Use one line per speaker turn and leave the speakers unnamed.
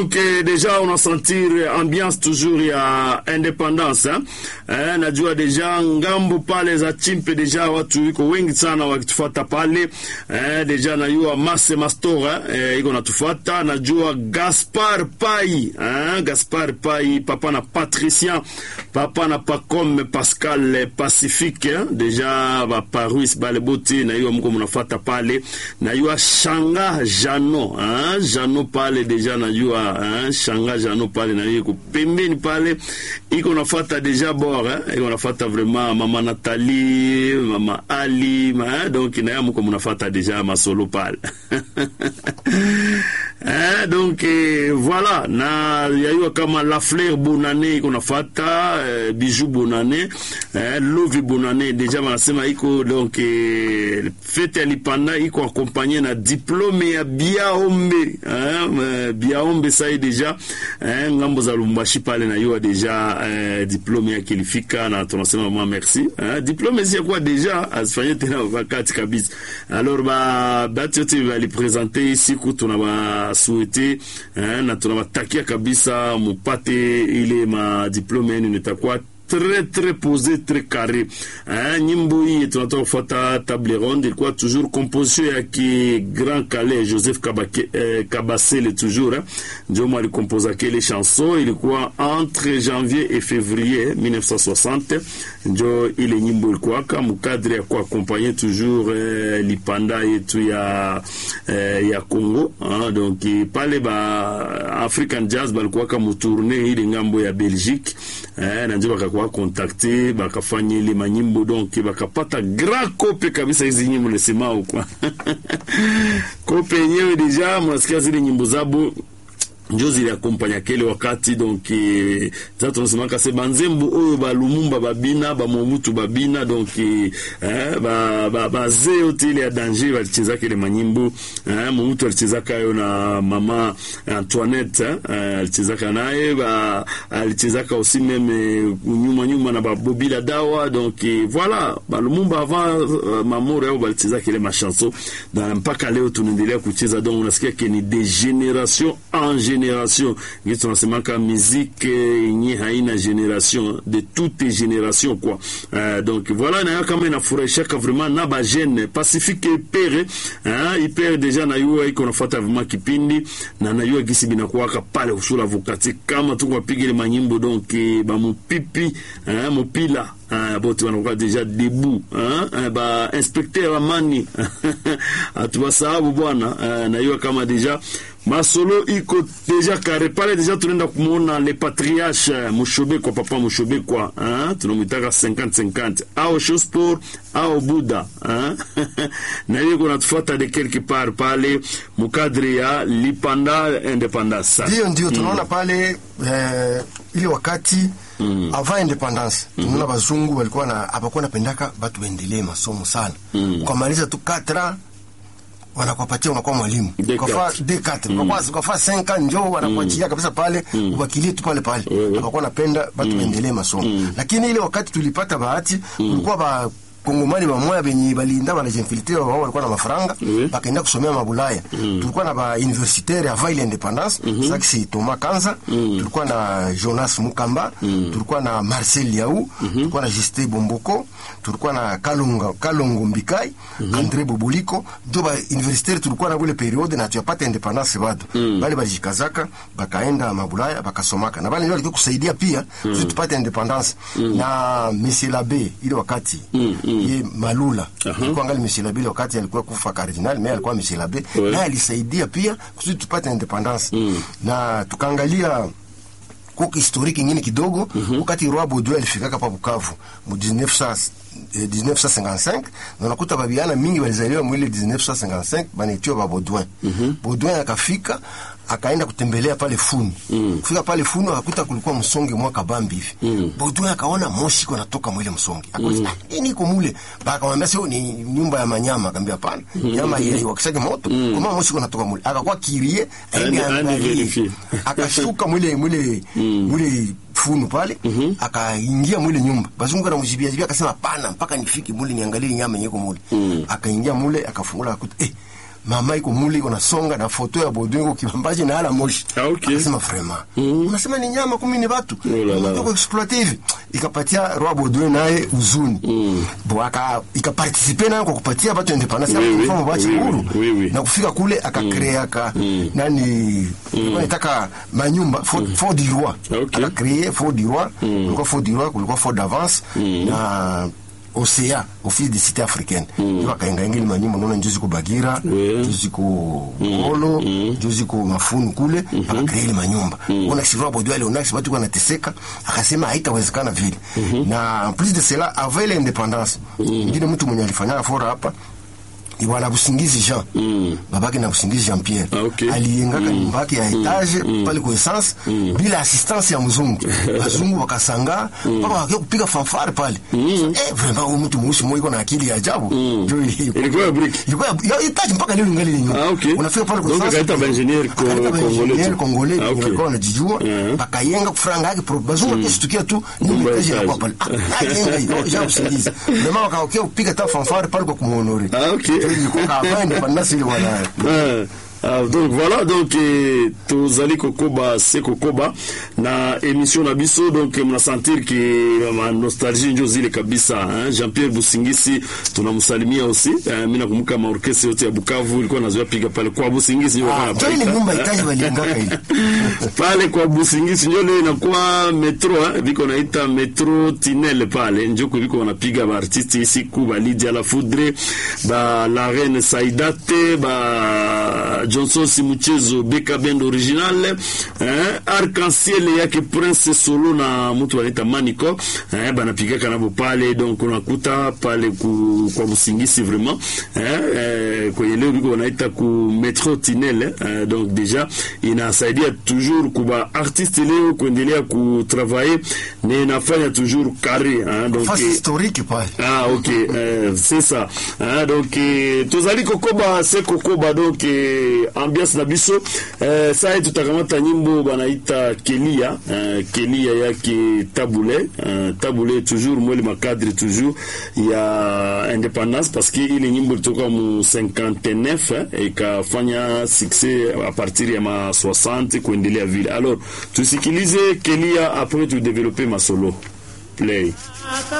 Donc deja unasentir ambiance toujours ya independance hein? Eh, najua deja ngambo pale za chimpe deja watu iko wengi sana wakitufuata pale eh, deja najua Mase Mastora eh, iko natufuata, najua Gaspar Pai eh, Gaspar Pai papa na Patricien papa na Pacome Pascal Pacifique eh, deja ba Paris bale bote najua mko mnafuata pale, najua Shanga Jano eh, Jano pale deja najua eh, Shanga Jano pale na yuko pembeni pale iko nafuata deja bor eh, iko nafuata vraiment mama Nathalie mama Ali ma, eh, donc na ya mko mnafuata deja masolo pale Eh, donc eh, voilà na yayua kama la fleur bonane iko nafata eh, bijou bonane eh, lovi bonane deja wanasema iko donc eh, fete ya lipanda iko akompanye na diplome ya biaombe eh, biaombe sai deja eh, ngambo za Lumbashi pale na yua deja eh, diplome yake ilifika na tunasema mama merci eh, diplome si kwa deja asifanye tena wakati kabisa alors ba batu yote balipresente siku tuna ba souhaité eh, na tunawatakia kabisa mupate ile madiplome yenu nitakuwa très très posé très carré eh, nyimbo hii tunatoka kufuata table ronde ilikuwa toujours composition ya ki Grand Calais Joseph Kabake, eh, Kabasele toujours eh, ndio mwa alikompoza kile chanson ilikuwa entre janvier et février 1960 ndio ile nyimbo ilikuwa kama mkadre ya kuakompanye toujours eh, lipanda yetu ya eh, ya Congo ah, donc pale ba African Jazz balikuwa kama tourner ile ngambo ya Belgique eh, na ndio bakakuwa contacte bakafanya ile manyimbo donc bakapata grand kope kabisa hizi nyimbo nasemao kwa kope yenyewe deja mnasikia zile nyimbo zabo njo ziliakompanya kele wakati donc eh, za tunasemaka se banzembo oyo balumumba babina bamobutu babina donc eh, ba, ba, baze yote ile ya danger balichezaka ile manyimbo eh, mobutu alichezaka yo na mama Antoinette eh, alichezaka naye ba, alichezaka aussi meme nyuma nyuma na babobila dawa donc eh, voilà balumumba avant uh, mamoro yao balichezaka ile machanson na mpaka leo tunaendelea kucheza donc unasikia ke ni de generation en generation ngi tunasemaka muziki yenye haina generation de toutes générations quoi uh, donc voilà nayo kama inafurahishaka vraiment na bajene pacifique ipere uh, ipere deja nayua iko nafuata vraiment kipindi na nayua gisi binakuwaka pale usula vukati kama tuko wapiga ile manyimbo donc bamupipi uh, mupila Uh, bote wanakuwa deja debu uh, ba inspecteur amani atubasahabu bwana uh, naiwa kama deja masolo iko deja kare pale deja tunaenda kumwona le patriarche mushobe kwa papa mushobe kwa uh, tunamwitaka 50-50 au shosport au buda uh, na hiyo kunatufuata de quelque part pale mukadri ya lipanda independance
ndio ndio tunaona pale eh, ile wakati mm. avant independance mm -hmm. tunaona bazungu walikuwa na hapakuwa napendaka batu waendelee masomo sana mm. ukamaliza tu 4 wanakupatia unakuwa mwalimu ukafaa D4 ukafaa ukafaa 5 njoo wanakuachia kabisa pale mm. ubakilie tu pale pale hapakuwa napenda batu waendelee masomo mm. lakini ile wakati tulipata bahati kulikuwa ba kongomani bamoya benye balinda banajinfiltre wao walikuwa na mafaranga
Oui.
bakaenda kusomea mabulaya tulikuwa na ba universitaire avant ile independance mm -hmm. saksi Thomas Kanza tulikuwa na Jonas Mukamba tulikuwa na Marcel Yau tulikuwa na Justin Bomboko tulikuwa na Kalunga Kalongo Mbikai Andre Boboliko ndio ba universitaire tulikuwa na ile periode na tuyapata independance bado bale balijikazaka bakaenda mabulaya bakasomaka na bale ndio walikuwa kusaidia pia sisi tupate independance na Monsieur Labe ile wakati ye Malula alikuwa angali Monsieur Labe ile wakati alikuwa kufa cardinal mais alikuwa Monsieur Labe
Ouais.
naye alisaidia pia kusudi tupate independance na tukaangalia kuko historiki ingine kidogo wakati Roi Baudouin alifikaka pa Bukavu mu 1900 eh, 1955 na unakuta babiana mingi walizaliwa mwile 1955 banaitiwa ba Baudouin Baudouin akafika akaenda kutembelea pale Funu kufika pale Funu akakuta kulikuwa msonge mwaka bambi hivi Baudouin akaona moshi iko natoka mwile msonge akauliza ah, nini iko mule akamwambia sio ni nyumba ya manyama akamwambia hapana nyama ile wakishaje moto kama moshi iko natoka mule akakuwa kirie aende
Aende- aende
angalie
verifie.
akashuka mwile mwile mwile funu pale akaingia mwile nyumba bazungu na mjibia jibia akasema pana mpaka nifike mule niangalie nyama yenyeko mule akaingia mule akafungula akuta eh mama iko mule iko nasonga na foto ya Baudouin iko kibambaji na ala moshi
Ah, okay.
akasema vraiment unasema ni nyama kumi ni watu
Oh la la.
unataka exploiter hivi ikapatia roi Baudouin naye uzuni bo aka ikaparticiper nayo kwa kupatia watu independence
Oui,
ya
oui.
kufanya wachi
Oui, oui.
huru
Oui, oui.
na kufika kule akakrea aka nani ilikuwa nataka manyumba fort Fort du roi
Okay.
akakrea fort du roi kulikuwa fort du roi kulikuwa fort d'avance na OCA office de cité africaine ndio akaengaenga ile manyumba unaona njuzi ko Bagira
Oui.
njuzi ko Ngolo njuzi ko Mafunu kule akakrea ile manyumba ona sirwa bodo ale ona watu wanateseka akasema haitawezekana vile na en plus de cela avant ile independance ngine mtu mwenye alifanya fora hapa ni bwana Busingizi Jean babake na Busingizi Jean Pierre
Ah, okay.
aliengaka nyumba yake ya etage pale kwa essence bila assistance ya mzungu wazungu wakasanga mpaka wakia kupiga fanfare pale eh vraiment huyu mtu mweusi mmoja iko na akili ya ajabu ndio ili-
Ilikuwa ya brick.
ilikuwa ya- ya etage mpaka leo ingali ile nyumba
Ah, okay.
unafika pale kwa
Donc
essence
akaita ba-engineer ko-
akaita ba-
Congolais
engineer
tu.
Congolais
Ah, okay.
walikuwa wanajijua
Mhm.
bakayenga kufranga yake pro bazungu wakishtukia tu nyumba
Nyumba ya
etage inakuwa
etage.
pale ah yenga hiyo ja usingizi ndio wakaokia kupiga ta fanfare pale kwa kumuhonore
Ah, okay.
Ndio ilikuwa kama independence ile wana
Ah, ah, donc voilà donc eh, tozali kokoba se kokoba na émission na biso donc eh, mnasentir ke ma nostalgie njo zile kabisa hein? jean pierre busingisi tunamsalimia aussi eh, mi nakumbuka maorkestre yote ya bukavu ilikuwa nazoea piga pale kwa busingisi njo walikuwa
Ah, ile
wanapaita.
nyumba itaji waliengaka ile
pale kwa busingisi njo leo inakuwa metro eh, viko naita metro tinel pale njoko viko wanapiga baartiste isiku ba Lydia la Foudre ba la reine Saidate ba Johnson Simuchezo Beka Band original eh, arc-en-ciel yake Prince Solo na mtu wanaita Manico eh, banapigaka nabo pale donc unakuta pale ku, kwa busingisi vraiment eh, eh, kwenye leo viko wanaita ku metro tinel eh, donc deja inasaidia toujours kuba artiste leo kuendelea kutravailler na inafanya toujours carré hein, donc
fasi
eh,
historique pale
ah ok euh, c'est ça hein, donc eh, tozali kokoba se kokoba donc eh, ambiance na biso eh, sai tutakamata nyimbo banaita kelia eh, kelia yake tabule eh, tabule toujours mwele makadre toujours ya independance parce que ile nyimbo ilitoka mu 59 eh, ikafanya succès a partir ya ma 60 kuendelea vile alors tusikilize kelia après tu développer masolo play